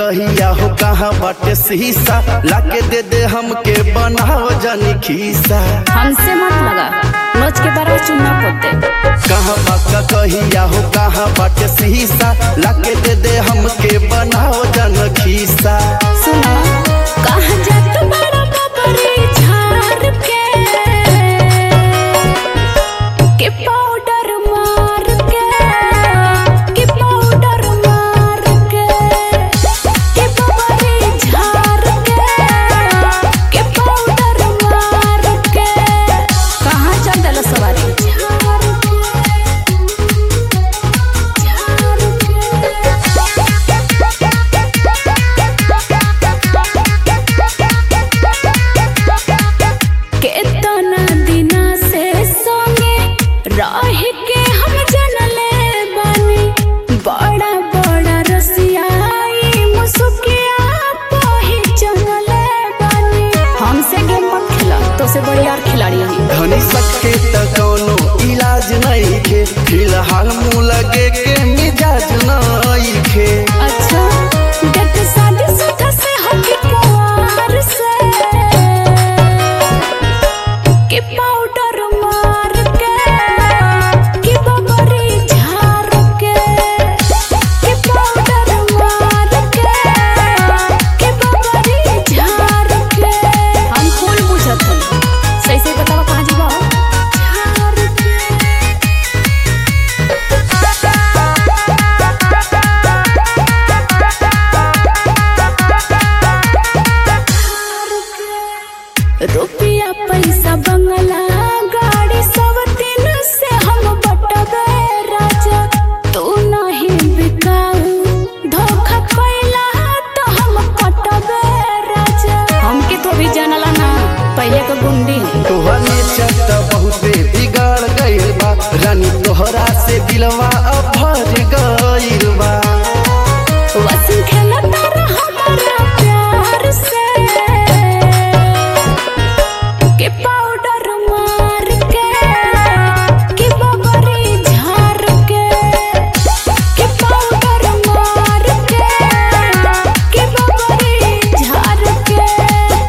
कहिया हो कहाँ बाटे शीशा लाके दे दे हमके बनाव जानी खीसा हमसे मत लगा नोच के बारह चुना पोते कहाँ बाका कहिया हो कहाँ बाटे शीशा लाके दे दे हमके बनाव जान खीसा सुना कहाँ जात बड़ा बबरी झाड़ के के पाउडर मार के के पाउडर मार के के बबरी झाड़ के के पाउडर मार के कहाँ चल दलो सवारी केतना दिना से संगे रह के हम जनले बानी बड़ा बड़ा रसियाई मुसुकिया पहचानले बानी हमसे गेम मत खेला तो से बड़ी यार खिलाड़ी हम धनी सके त कोनो इलाज नहीं खे फिलहाल मुँह लगे के मिजाज नहीं खे अच्छा देख शादी सुधा से होके कुंवार से के पाउडर मार के के बबरी झार के के पाउडर मार के के बबरी झार के हम फूल बुझत हन सही सही बतावा कहाँ जीवा झार के रुपया पैसा बंगला गाड़ी सब दिन से हम बटबे राजा तू नहीं बिकाऊ धोखा कैला तो हम कटबे राजा हमके तो भी जानला ना पहले के गुंडी तोहर नेचर त बहुते